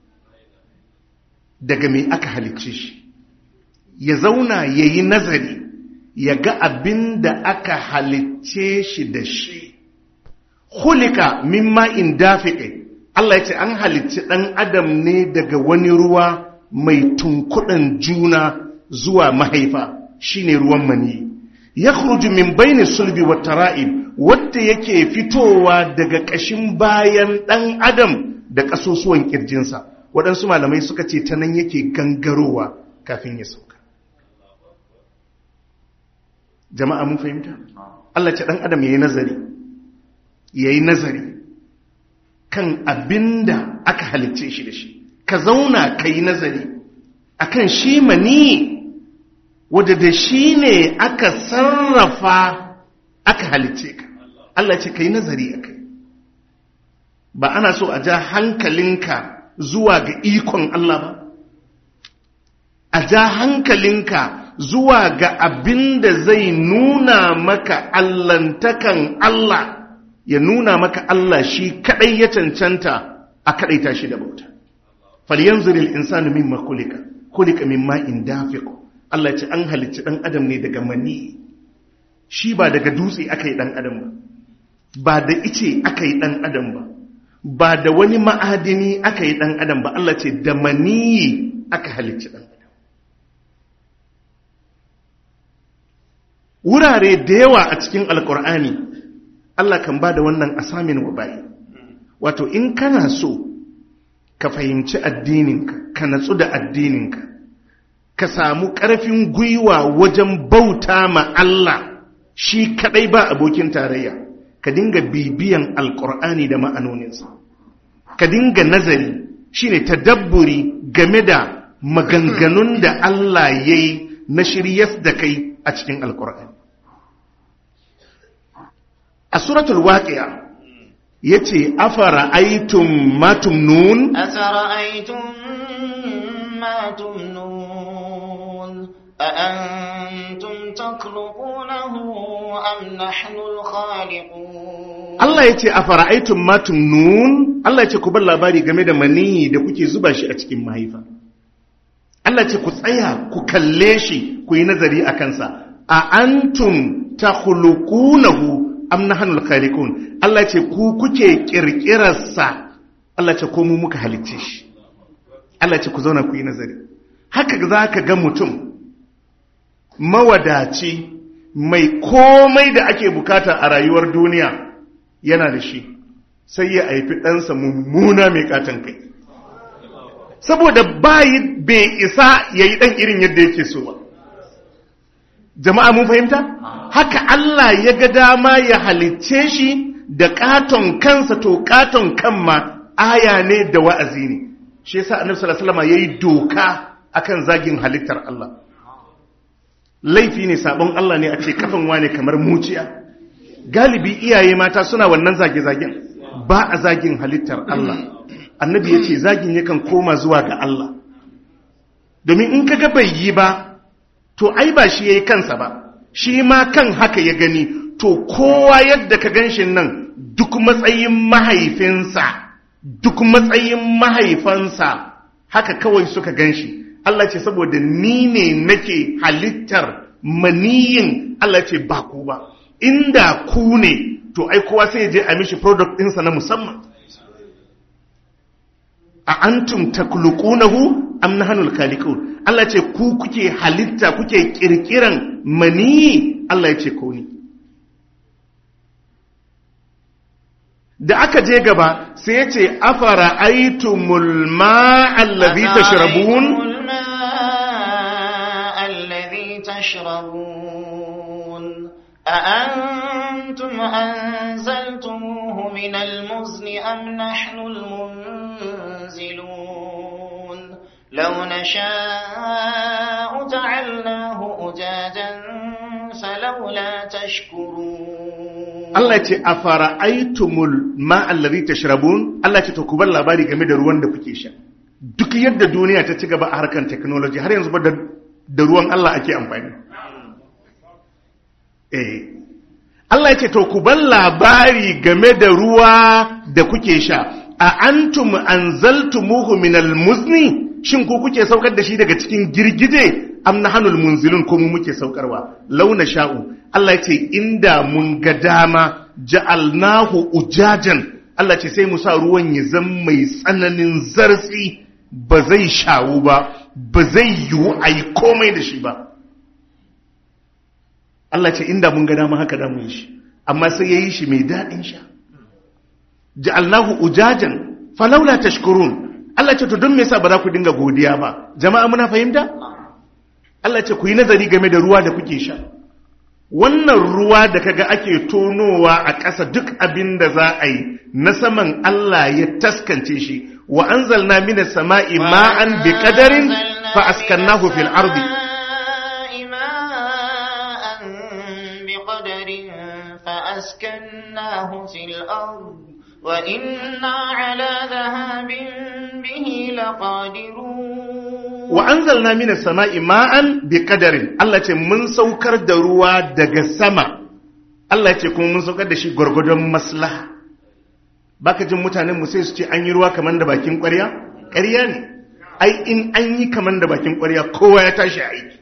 daga me aka halicce shi ya zauna yayi nazari ya ga abin da aka halicce shi da shi khuliqa mimma in dafiqe Allah ya ce an halicci dan adam ne daga wani ruwa mai tunkuɗan juna zuwa mahaifa shine ruwan maniyi yakhruju min baini sulbi wa tara'ib wanda yake fitowa daga ƙashin bayan ɗan adam da ƙasusuwan ƙirjinsa waɗansu malamai suka ce ta nan yake gangarowa kafin ya sauka jama'a mun fahimta Allah ce ɗan adam yayi nazari yayi nazari kan abinda aka halicce shi da shi ka zauna ka yi nazari akan shi mani wadda da shi ne aka sarrafa aka halicce ka Allah ce ka yi nazari a kai ba ana so a ja hankalinka zuwa ga ikon Allah ba a ja hankalinka zuwa ga abin da zai nuna maka allantakan Allah ya nuna maka Allah shi kadai ya cancanta a kadaita shi da bauta falyanzuril insanu mimma khuliqa khuliqa mimma in dafiqu Allah ce an halicci ɗan adam ne daga mani shi ba daga dutse aka yi ɗan adam ba ba da ice aka yi ɗan adam ba ba da wani ma'adini aka yi ɗan adam ba Allah ce da mani aka halicci ɗan adam wurare da yawa a cikin alkur'ani Allah kan ba da wannan asamin wa bayi wato in kana so ka fahimci addininka ka natsu da addininka ka samu ƙarfin gwiwa wajen bauta ma Allah shi kaɗai ba abokin tarayya ka dinga bibiyan alƙur'ani da ma'anoninsa ka dinga nazari shine tadabburi game da maganganun da Allah ya yi na shiryas da kai a cikin alƙur'ani a suratul waqi'a yace afara aitum matumnun أفرأيتم ما تمنون أأنتم تخلقونه أم نحن الخالقون Allah ya ce a fara'aitun matun nun Allah ya ce ku bar labari game da maniyi da kuke zuba shi a cikin mahaifa Allah ce ku tsaya ku kalle shi ku yi nazari a kansa a antum ta hulukunahu am nahnul khaliqun Allah ce ku kuke kirkirarsa Allah ce ko mu muka halicce shi Allah ce ku zauna ku yi nazari haka za ka ga mutum mawadaci mai komai da ake bukata a rayuwar duniya yana da shi sai ya haifi ɗansa mummuna mai katon kai saboda bayi bai isa ya yi ɗan irin yadda yake so ba jama'a mun fahimta haka Allah ya ga dama ya halicce shi da katon kansa to katon kan ma aya ne da wa'azi ne shi yasa annabi sallallahu alaihi wasallam yayi doka akan zagin halittar Allah laifi ne sabon Allah ne a ce kafan wane kamar muciya galibi iyaye mata suna wannan zage-zagen ba a zagin halittar Allah annabi ya ce zagin yakan koma zuwa ga Allah domin in kaga bai yi ba to ai ba shi yayi kansa ba shi ma kan haka ya gani to kowa yadda ka ganshin nan duk matsayin mahaifinsa duk matsayin mahaifansa haka kawai suka ganshi Allah ce saboda ni ne nake halittar maniyin Allah ce ba ku ba inda ku ne to ai kowa sai je a mishi product ɗinsa na musamman a antum takluqunahu am nahnul khaliqun Allah ce ku kuke halitta kuke kirkiran maniyi Allah ya ce ko ni da aka je gaba sai ya ce afara aitumul ma'allazi tashrabun الذي تشربون أأنتم أنزلتموه من المزن أم نحن المنزلون لو نشاء جعلناه أجاجا فلولا تشكرون Allah ce a fara'aitumul ma'allari ta shirabun Allah ce to ku bar labari game da ruwan da kuke sha duk yadda duniya ta ci gaba a harkar technology har yanzu ba da ruwan Allah ake amfani eh Allah ya ce to ku bar labari game da ruwa da kuke sha a antum anzaltumuhu minal muzni shin ku kuke saukar da shi daga cikin girgije am nahanul munzilun ko mu muke saukarwa launa sha'u Allah ce inda mun ga dama ja'alnahu ujajan Allah ce sai mu sa ruwan ya zama mai tsananin zartsi ba zai shawu ba ba zai yiwu a yi komai da shi ba Allah ce inda mun ga dama haka da mun shi amma sai ya yi shi mai daɗin sha ja'alnahu ujajan falaula tashkurun Allah ce to don me yasa ba za ku dinga godiya ba jama'a muna fahimta Allah ce ku yi nazari game da ruwa da kuke sha wannan ruwa da kaga ake tonowa a ƙasa duk abin da za a yi na saman Allah ya taskance shi wa anzalna minas sama'i ma'an bi qadarin fa askannahu fil ardi فأسكناه في الأرض وإنا على ذهاب به لقادرون wa anzalna minas sama'i ma'an bi qadarin Allah ce mun saukar da ruwa daga sama Allah ce kuma mun saukar da shi gwargwadon maslaha baka jin mutanen mu sai su ce an yi ruwa kaman da bakin ƙwarya ƙarya ne ai in an yi kaman da bakin ƙwarya kowa ya tashi aiki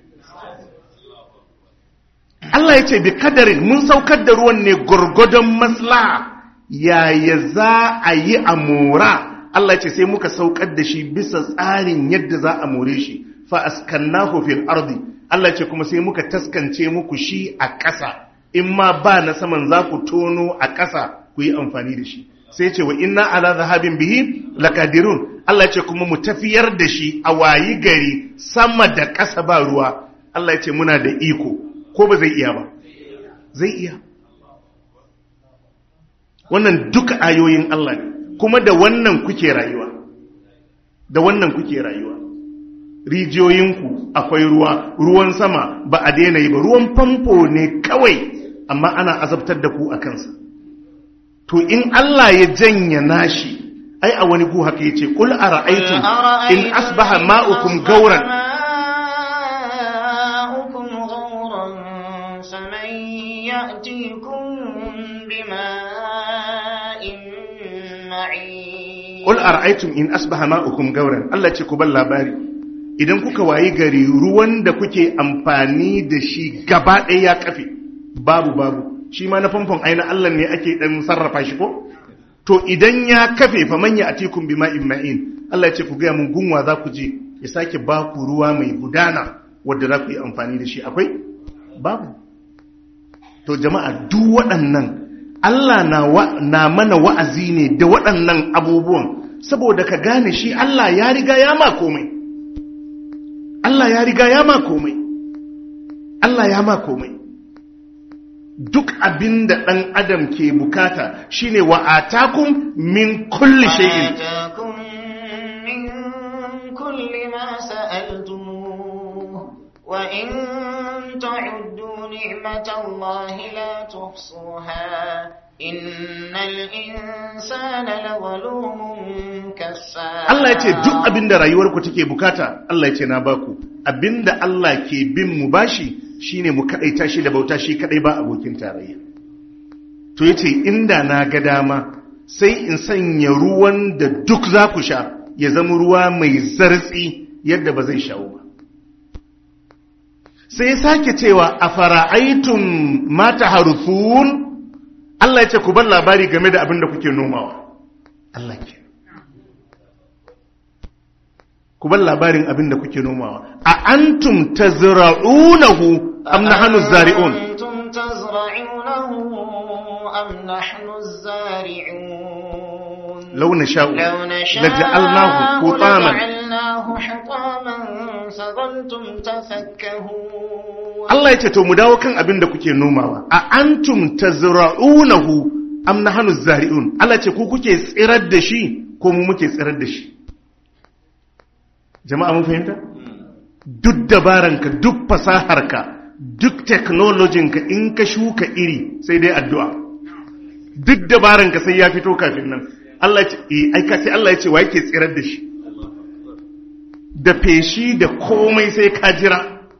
Allah ya ce bi kadarin mun saukar da ruwan ne gwargwadon maslaha yaya za a yi a mora Allah ce sai muka saukar da shi bisa tsarin yadda za a more shi fa askannahu fil ardi Allah ce kuma sai muka taskance muku shi a ƙasa in ma ba na saman za ku tono a ƙasa ku yi amfani da shi sai ce wa inna ala zahabin bihi lakadirun Allah ce kuma mu tafiyar da shi a wayi gari sama da ƙasa ba ruwa Allah ce muna da iko ko ba zai iya ba zai iya wannan duka ayoyin Allah ne kuma da wannan kuke rayuwa da wannan kuke rayuwa rijiyoyinku akwai ruwa ruwan sama ba a daina yi ba ruwan famfo ne kawai amma ana azabtar da ku a kansa to in Allah ya janya nashi ai a wani ku haka yace qul ara'aytum in asbaha ma'ukum gauran Qul ara'aytum in asbaha ma'ukum gauran Allah ce ku bar labari idan kuka wayi gari ruwan da kuke amfani da shi gaba ɗaya ya kafe babu babu shi ma na famfon aina Allah ne ake dan sarrafa shi ko to idan ya kafe fa manya atikum bima'in ma'in Allah ya ce ku ga mun gunwa za ku je ya sake ba ku ruwa mai gudana wanda za ku yi amfani da shi akwai babu to jama'a duk waɗannan Allah na, wa, na mana wa'azi ne da waɗannan abubuwan saboda ka gane shi Allah ya riga ya ma komai Allah ya riga ya ma komai Allah ya ma komai duk abin da ɗan adam ke bukata shine wa atakum min kulli shay'in آتاكم من كل ما سألتموه وإن تعدوا نعمة الله لا تحصوها إن الإنسان لظلوم كسار Allah ya ce duk abin da rayuwarku take bukata Allah ya ce na baku abin da Allah ke bin mu bashi shine mu kadaita shi da bauta shi kadai ba abokin tarayya to yace inda na ga dama sai in sanya ruwan da duk za ku sha ya zama ruwa mai zartsi yadda ba zai shawo ba sai ya sake cewa a fara'aitun mata haruthun Allah ya ce ku bar labari game da abin da kuke nomawa Allah ke ku bar labarin abin da kuke nomawa a antum tazra'unahu am nahnu zari'un أنتم تزرعونه أم نحن الزارعون law nasha'u لو نشاء laja'alnahu hutaman لجعلناه حطاما فظلتم تفكهون Allah ya ce to mu dawo kan abin da kuke nomawa a antum tazra'unahu am nahnu zari'un Allah ya ce ku kuke tsirar da shi ko mu muke tsirar da shi jama'a mun fahimta duk dabaranka duk fasaharka duk technologinka in ka shuka iri sai dai addu'a duk dabaranka sai ya fito kafin nan Allah ya ce eh ai ka sai Allah ya ce wa yake tsirar da shi da feshi da komai sai ka jira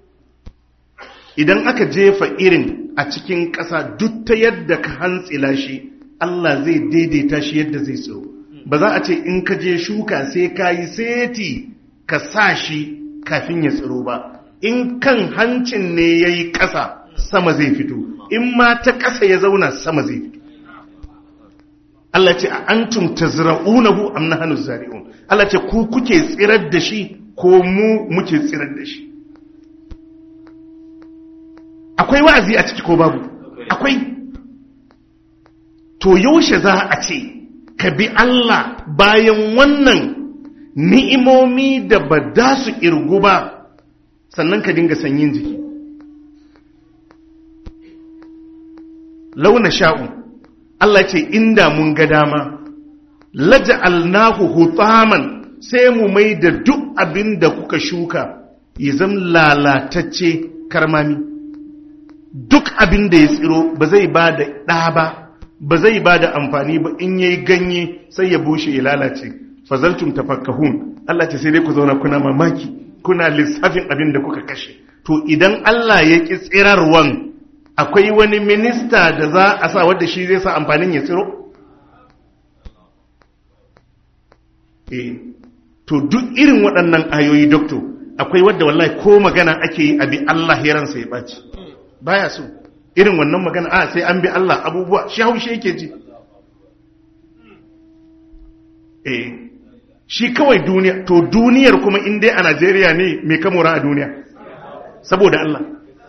idan aka jefa irin a cikin ƙasa duk ta yadda ka hantsila shi Allah zai daidaita shi yadda zai tsiro ba za a ce in ka je shuka sai ka yi seti ka sa shi kafin ya tsiro ba in kan hancin ne ya yi ƙasa sama zai fito in ma ta ƙasa ya zauna sama zai fito Allah ce a antum tazra'unahu am nahnu zari'un Allah ce ku kuke tsirar da shi ko mu muke tsirar da shi akwai wa'azi a ciki ko babu akwai to yaushe za a ce ka bi Allah bayan wannan ni'imomi da ba da su irgu ba sannan ka dinga sanyin jiki launa sha'u Allah ce inda mun ga dama laja'alnahu hutaman sai mu mai da duk abin da kuka shuka ya zama lalatacce karmami duk abin da ya tsiro ba zai ba da ɗa ba ba zai ba da amfani ba in yayi ganye sai ya bushe ya lalace fazaltum tafakkahun Allah ce sai dai ku zauna kuna mamaki kuna lissafin abin da kuka kashe to idan Allah ya ki tsirarwan akwai wani minista da za a sa wadda shi zai sa amfanin ya tsiro eh to duk irin waɗannan ayoyi doctor akwai wadda wallahi ko magana ake yi abi Allah ya ransa ya ɓaci baya so irin wannan magana a sai an bi Allah abubuwa shi haushe yake ji eh shi kawai duniya to duniyar kuma in dai a Najeriya ne mai kamora a duniya saboda Allah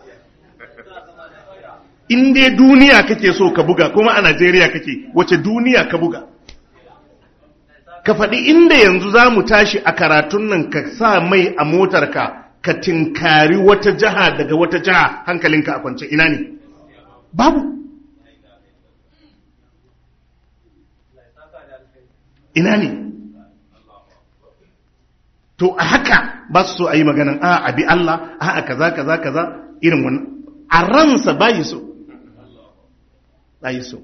in dai duniya kake so ka buga kuma a Najeriya kake wace duniya ka buga ka faɗi inda yanzu za mu tashi a karatun nan ka sa mai a motarka ka tinkari wata jiha daga wata jiha hankalinka a kwance ina ne babu ina ne to a haka ba su so a yi maganan a abi Allah a a kaza kaza kaza irin wannan a ransa bayi so bayi so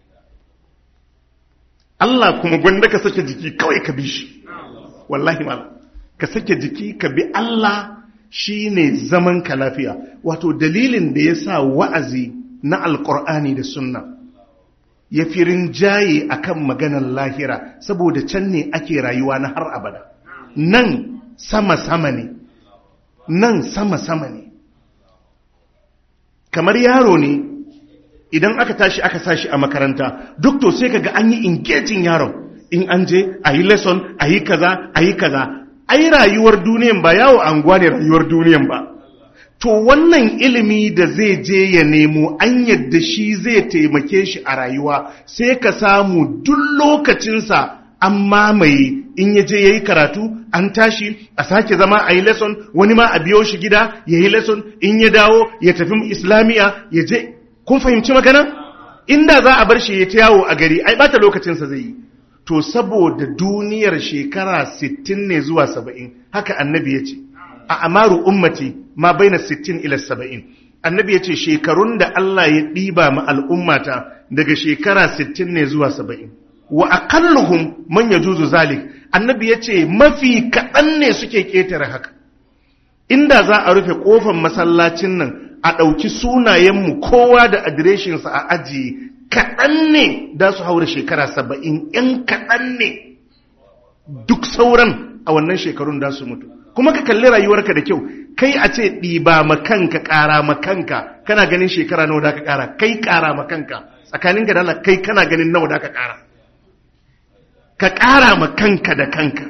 Allah kuma gwanda ka sake jiki kawai ka bi shi wallahi malam ka sake jiki ka bi Allah shi ne zaman ka lafiya wato dalilin da ya sa wa'azi na alƙur'ani da sunna ya fi rinjaye a kan maganar lahira saboda can ne ake rayuwa na har abada nan sama-sama ne nan sama-sama ne kamar yaro ne idan aka tashi aka sashi a makaranta duk to sai kaga an yi engaging yaron in an je a yi lesson a yi kaza a yi kaza ai rayuwar duniyan ba yawo anguwa ne rayuwar duniyan ba to wannan ilimi da zai je ya nemo an yadda shi zai taimake shi a rayuwa sai ka samu duk lokacinsa an mamaye in ya je ya yi karatu an tashi a sake zama a yi lesson wani ma a biyo shi gida ya yi lesson in ya dawo ya tafi islamiyya ya je kun fahimci magana inda za a bar shi ya ta yawo a gari ai bata lokacinsa zai yi to saboda duniyar shekara 60 ne zuwa 70 haka annabi ya ce a amaru ummati ma baina 60 ila 70 annabi ya ce shekarun da Allah ya ɗiba ma al'ummata daga shekara 60 ne zuwa 70 wa aqalluhum man yajuzu zalik annabi ya ce mafi kaɗan ne suke ƙetare haka inda za a rufe ƙofar masallacin nan a ɗauki sunayenmu kowa da adireshinsa a ajiye kaɗan ne da su haura shekara saba'in ‘yan kaɗan ne duk sauran a wannan shekarun da su mutu kuma ka kalli rayuwarka da kyau kai a ce ɗiba makanka ƙara makanka kana ganin shekara nawa da ka ƙara kai ƙara makanka tsakanin ka dala kai kana ganin nawa da ka ƙara ka ƙara makanka da kanka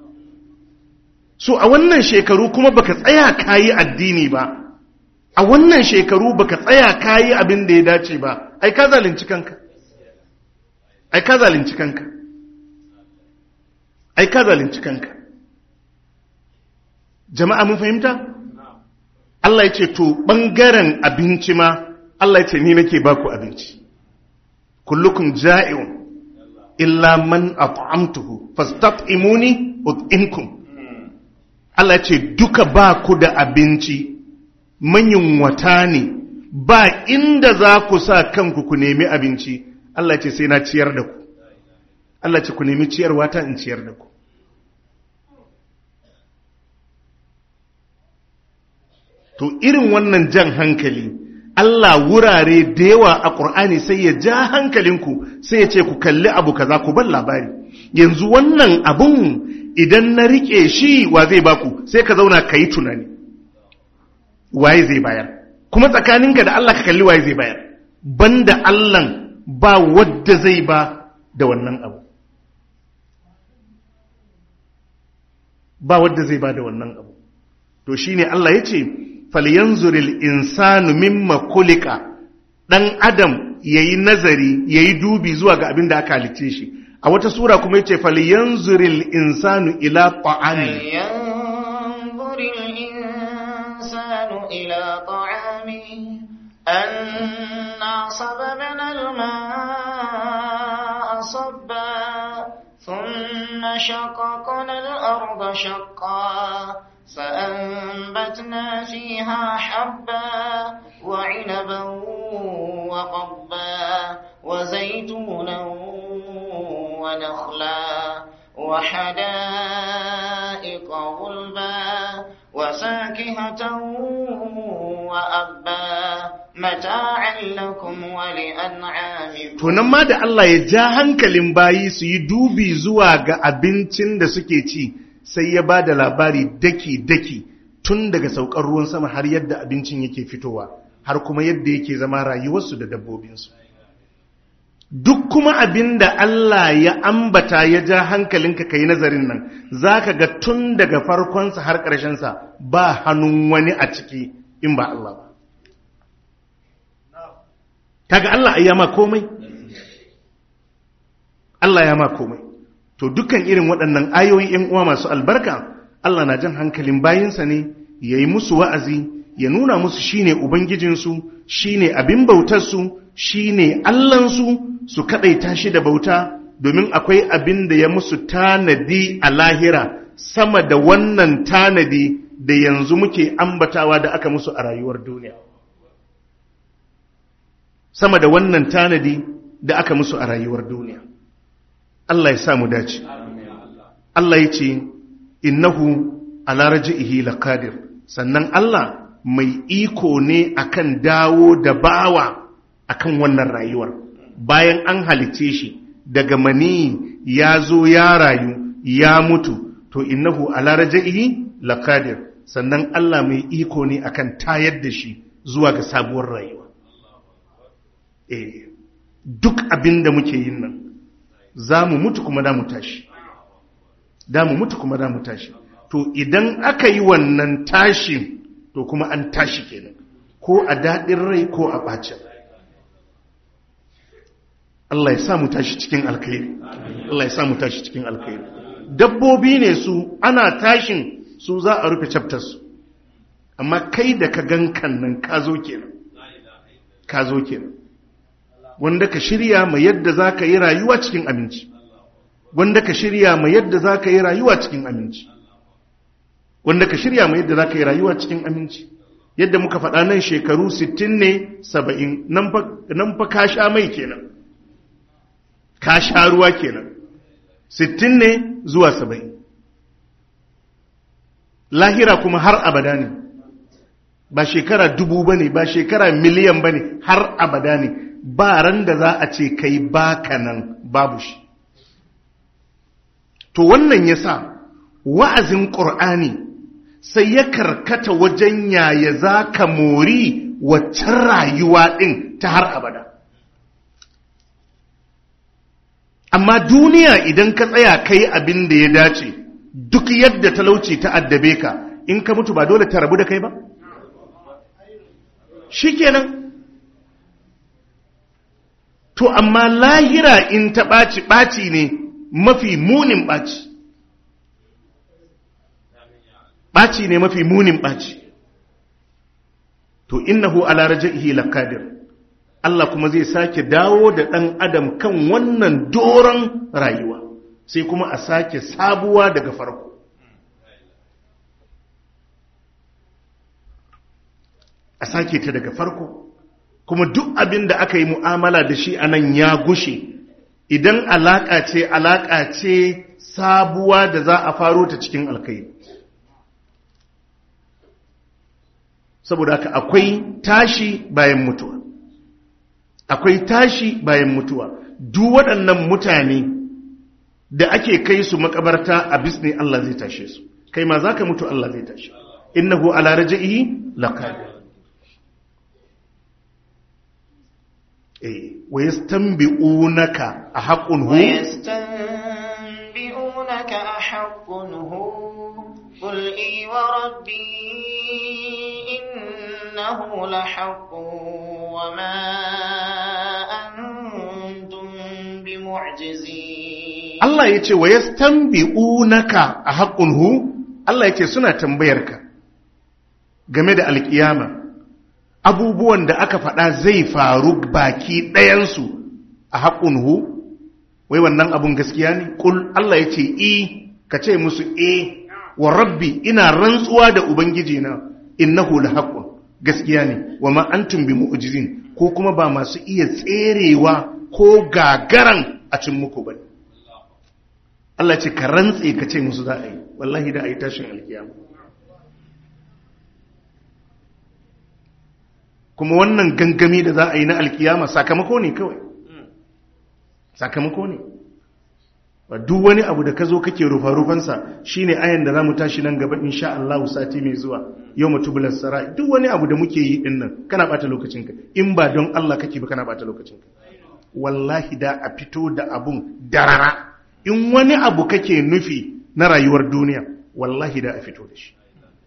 so a wannan shekaru kuma baka tsaya kayi addini ba a wannan shekaru baka tsaya kayi abin da ya dace ba ai ka zalunci kanka ai ka zalunci kanka ai ka zalunci kanka jama'a mun fahimta Allah ya ce to bangaren abinci ma Allah ya ce ni nake baku abinci kullukum ja'iun illa man at'amtuhu fastat'imuni ut'imkum Allah ya ce duka ba ku da abinci manyan wata ne ba inda za ku sa kanku ku nemi abinci Allah ce sai na ciyar da ku Allah ce ku nemi ciyarwa ta in ciyar da ku to irin wannan jan hankali Allah wurare da yawa a ƙur'ani sai ya ja hankalinku sai ya ce ku kalli abu kaza ku bar labari yanzu wannan abun idan na rike shi wa zai baku sai ka zauna ka yi tunani waye zai bayar kuma tsakaninka da Allah ka kalli waye zai bayar banda Allah ba wadda zai ba da wannan abu ba wadda zai ba da wannan abu to shine Allah yace falyanzuril insanu mimma kulika dan adam yayi nazari yayi dubi zuwa ga abin da aka halice shi a wata sura kuma yace falyanzuril insanu ila ta'ami إلى طعامه أنا صببنا الماء صبا ثم شققنا الأرض شقا فأنبتنا فيها حبا وعنبا وقبا وزيتونا ونخلا وحدائق غلبا وفاكهة وأبا متاعا لكم ولأنعامكم to nan ma da Allah ya ja hankalin bayi su yi dubi zuwa ga abincin da suke ci sai ya ba da labari daki-daki tun daga saukar ruwan sama har yadda abincin yake fitowa har kuma yadda yake zama rayuwarsu da dabbobinsu duk kuma abin da Allah ya ambata ya ja hankalinka ka yi nazarin nan za ka ga tun daga farkonsa har ƙarshensa ba hannun wani a ciki in ba Allah ba. Kaga Allah ya ma komai? Allah ya ma komai. To dukkan irin waɗannan ayoyi ‘yan uwa masu albarka, Allah na jan hankalin bayinsa ne, ya yi musu wa'azi, ya nuna musu shine Ubangijinsu, shine abin bautarsu, shine Allahnsu, su kaɗaita shi da bauta domin akwai abin da ya musu tanadi a lahira sama da wannan tanadi da yanzu muke ambatawa da aka musu a rayuwar duniya. Sama da wannan tanadi da aka musu a rayuwar duniya. Allah ya samu dace. Allah ya ce, Innahu ala raji'ihi laqadir sannan Allah mai iko ne akan dawo da bawa akan wannan rayuwar. bayan an halice shi daga mani ya zo ya rayu ya mutu to innahu ala raja'ihi laqadir sannan Allah mai iko ne akan tayar da shi zuwa ga sabuwar rayuwa eh duk abin da muke yin nan za mu mutu kuma da mu tashi da mu mutu kuma da mu tashi to idan aka yi wannan tashin to kuma an tashi kenan ko a daɗin rai ko a ɓacin Allah ya sa mu tashi cikin alkhairi Allah ya sa mu tashi cikin alkhairi dabbobi ne su ana tashin su za a rufe chapters su amma kai da ka gankan nan ka zo kenan ka zo kenan wanda ka shirya ma yadda za ka yi rayuwa cikin aminci wanda ka shirya ma yadda za ka yi rayuwa cikin aminci wanda ka shirya ma yadda za ka yi rayuwa cikin aminci yadda muka faɗa nan shekaru 60 ne 70 nan fa ka sha mai kenan ka sha ruwa kenan 60 ne zuwa 70 lahira kuma har abada ne ba shekara dubu ba ne ba shekara miliyan ba ne har abada ne ba ran da za a ce kai baka nan babu shi to wannan ya sa wa'azin ƙur'ani sai ya karkata wajen yaya za ka mori waccan rayuwa ɗin ta har abada amma duniya idan ka tsaya kai abin da ya dace duk yadda talauci ta addabe ka in ka mutu ba dole ta rabu da kai ba shikenan to amma lahira in ta ɓaci ɓaci ne mafi munin ɓaci ɓaci ne mafi munin ɓaci to innahu ala raja'ihi laqadir Allah kuma zai sake dawo da ɗan adam kan wannan doron rayuwa sai kuma a sake sabuwa daga farko a sake ta daga farko kuma duk abin da aka yi mu'amala da shi a nan ya gushe idan alaƙa ce alaƙa ce sabuwa da za a faro ta cikin alkai saboda haka akwai tashi bayan mutuwa akwai tashi bayan mutuwa duk waɗannan mutane da ake kai su makabarta a bisne Allah zai tashe su kai ma za ka mutu Allah zai tashe innahu ala raja'ihi laqadir ويستنبئونك أحق هو ويستنبئونك أحق هو قل إي وربي إنه لحق وما أنتم بمعجزين الله يتي ويستنبئونك أحق هو الله يتي سنة تنبيرك game da alkiyama abubuwan da aka faɗa zai faru baki ɗayansu a haƙun hu wai wannan abun gaskiya ne ƙul Allah ya ce i ka ce musu e wa rabbi ina rantsuwa da ubangiji na innahu la haqqun gaskiya ne wa ma antum bi mu'jizin ko kuma ba masu iya tserewa ko gagaran a cin muku ba Allah ce ka rantse ka ce musu za a yi wallahi da a yi tashin alkiyama kuma wannan gangami da za a yi na alkiyama sakamako ne kawai sakamako ne ba duk wani abu da ka zo kake rufa-rufansa shi ne ayan da za mu tashi nan gaba insha Allah sati mai zuwa yau mutubular sara duk wani abu da muke yi din nan kana bata lokacinka in ba don Allah kake ba kana bata lokacinka wallahi da a fito da abun darara in wani abu kake nufi na rayuwar duniya wallahi da a fito da shi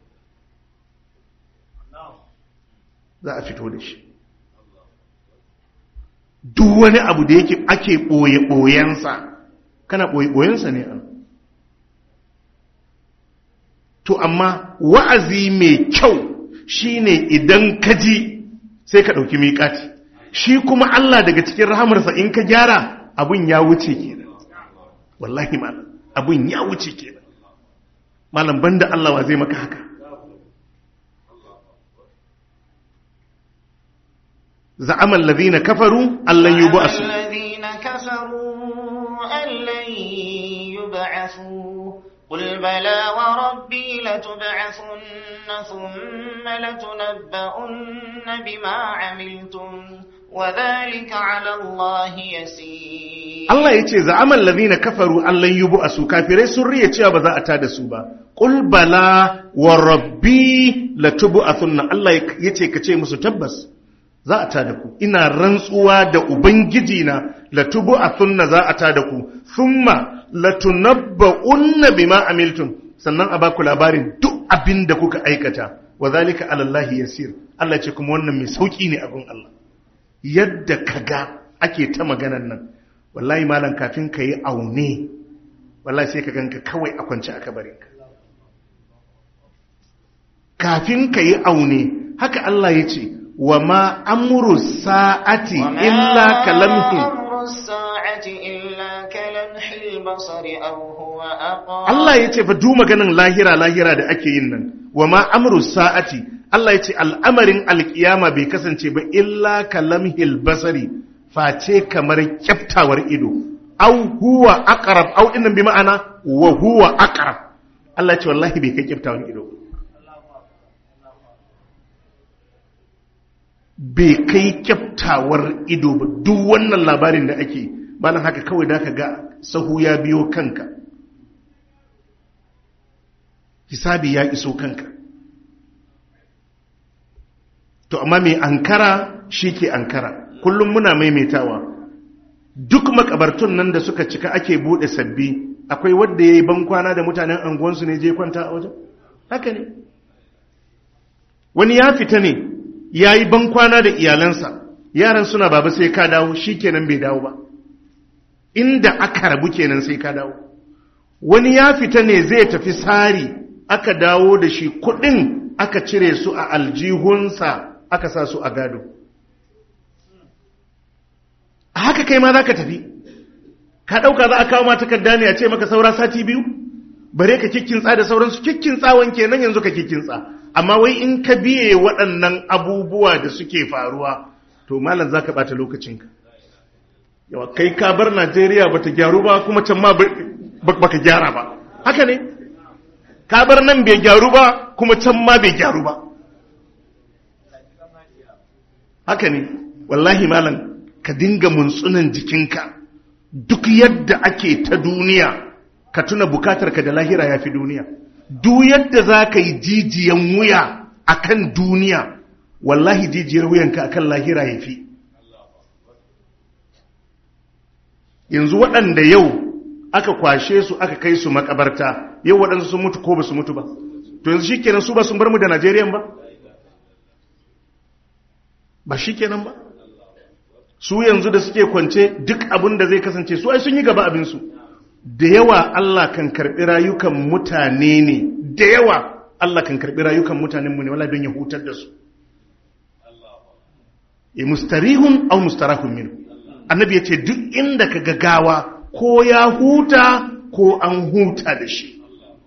za a fito da shi duk wani abu da yake ake ɓoye-ɓoyensa kana ɓoye-ɓoyensa ne an to amma wa'azi mai kyau shine idan ka ji sai ka ɗauki miƙati shi kuma Allah daga cikin rahamarsa in ka gyara abun ya wuce kenan wallahi malam abun ya wuce kenan malam banda Allah wa zai maka haka زعم الذين كفروا أن لن يبعثوا الذين كفروا أن لن يبعثوا قل بلى وربي لتبعثن ثم لتنبؤن بما عملتم وذلك على الله يسير Allah ya ce za'aman ladina kafaru Allah yi bu a su kafirai sun riya cewa ba za a tada su ba ƙul bala wa rabbi latubu a sunna Allah ya ce ka ce musu tabbas za a tada ku ina rantsuwa da ubangiji na latubu a sunna za a tada ku thumma latunabba'unna bima amiltum sannan a baku labarin duk abin da kuka aikata wa zalika ala Allah yasir Allah ce kuma wannan mai sauki ne abin Allah yadda kaga ake ta maganan nan wallahi malam kafin ka yi aune wallahi sai ka ganka kawai a kwance a kabarinka kafin ka yi aune haka Allah ya ce wa ma amuru sa'ati illa kalamhin Allah ya ce fa du maganin lahira lahira da ake yin nan wa ma amuru sa'ati Allah ya ce al'amarin alkiyama bai kasance ba illa kalamhil basari face kamar kyaftawar ido au huwa aqrab au dinnan bi ma'ana wa huwa aqrab Allah ya ce wallahi bai kai kyaftawar ido bai kai kyaftawar ido ba duk wannan labarin da ake malam haka kawai da ka ga sahu ya biyo kanka hisabi ya iso kanka to amma mai ankara shi ke ankara kullum muna maimaitawa duk makabartun nan da suka cika ake bude sabbi akwai wadda ya yi bankwana da mutanen anguwansu ne je kwanta a wajen haka ne wani ya fita ne ya yi bankwana da iyalansa yaran suna baba sai ka dawo shi kenan bai dawo ba inda aka rabu kenan sai ka dawo wani ya fita ne zai tafi sari aka dawo da shi kudin aka cire su a aljihunsa aka sa su a gado a haka kai ma za ka tafi ka ɗauka za a kawo ma takarda ne a ce maka saura sati biyu bare ka kikkinsa da sauransu kikkinsawan kenan yanzu ka kikkinsa amma wai in ka biye waɗannan abubuwa da suke faruwa to malam za ka ɓata lokacinka yawa kai ka bar najeriya ba ta gyaru ba kuma can ma ba ka gyara ba haka ne ka bar nan bai gyaru ba kuma can ma bai gyaru ba haka ne wallahi malam ka dinga muntsunan jikinka duk yadda ake ta duniya ka tuna bukatarka da lahira ya fi duniya duk yadda za ka yi jijiyan wuya a kan duniya wallahi jijiyar wuyanka a kan lahira ya fi yanzu waɗanda yau aka kwashe su aka kai su makabarta yau waɗansu sun mutu ko ba su mutu ba to yanzu shi kenan su ba sun bar mu da najeriyan ba ba shi kenan ba su yanzu da suke kwance duk abin da zai kasance su ai sun yi gaba abinsu da yawa Allah kan karɓi rayukan mutane ne da yawa Allah kan karɓi rayukan mutanenmu ne wala don ya hutar da su e mustarihun au mustarahun min annabi ya ce duk inda ka gagawa ko ya huta ko an huta da shi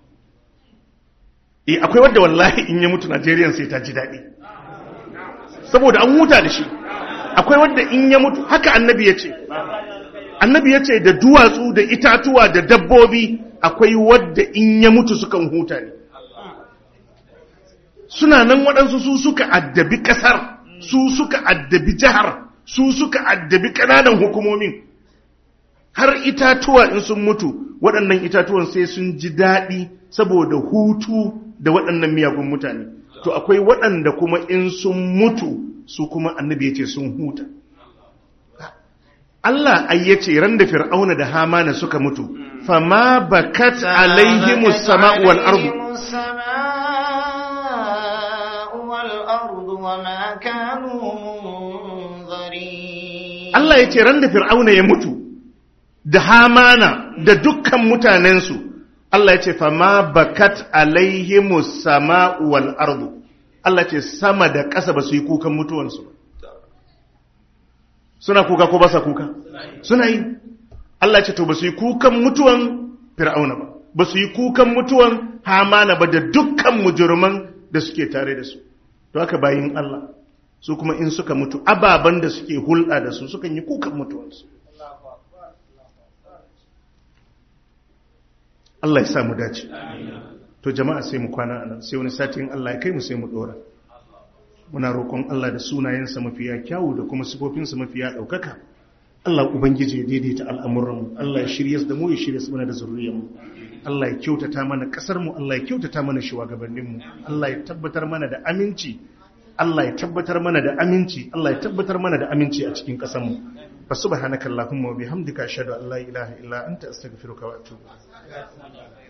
e akwai wadda wallahi in ya mutu Najeriya sai ta ji daɗi saboda an huta da shi akwai wadda in ya mutu haka annabi ya ce annabi ya ce da duwatsu da itatuwa da dabbobi akwai wadda in ya mutu sukan huta ne suna nan waɗansu su suka addabi ƙasar su suka addabi jihar su suka addabi ƙananan hukumomin har itatuwa in sun mutu waɗannan itatuwan sai sun ji daɗi saboda hutu da waɗannan miyagun mutane to akwai waɗanda kuma in sun mutu su kuma annabi ya ce sun huta Allah ai yace ran da Fir'auna da Hamana suka mutu fama bakat alaihimus sama'u wal ardu Allah yace ran da Fir'auna ya mutu da Hamana da dukkan mutanensu Allah yace fama bakat alaihimus sama'u wal ardu Allah ce sama da ƙasa ba su yi kukan mutuwansu ba suna kuka ko ba sa kuka suna yi Allah ce to ba su yi kukan mutuwan fir'auna ba ba su yi kukan mutuwan hamana ba da dukkan mujurman da suke tare da su to haka bayin Allah su kuma in suka mutu ababan da suke hulɗa da su sukan yi kukan mutuwansu Allah ya sa mu dace to jama'a sai mu kwana anan sai wani satin Allah ya kai mu sai mu dora muna roƙon Allah da sunayensa mafiya kyawu da kuma sifofinsa mafiya ɗaukaka Allah Ubangiji ya daidaita al'amuranmu Allah ya shirya da mu ya shirya su mana da zurriyarmu Allah ya kyautata mana ƙasarmu Allah ya kyautata mana shugabanninmu Allah ya tabbatar mana da aminci Allah ya tabbatar mana da aminci Allah ya tabbatar mana da aminci a cikin ƙasar mu fa subhanakallahumma wa bihamdika ashhadu an la ilaha illa anta astaghfiruka wa atubu ilaik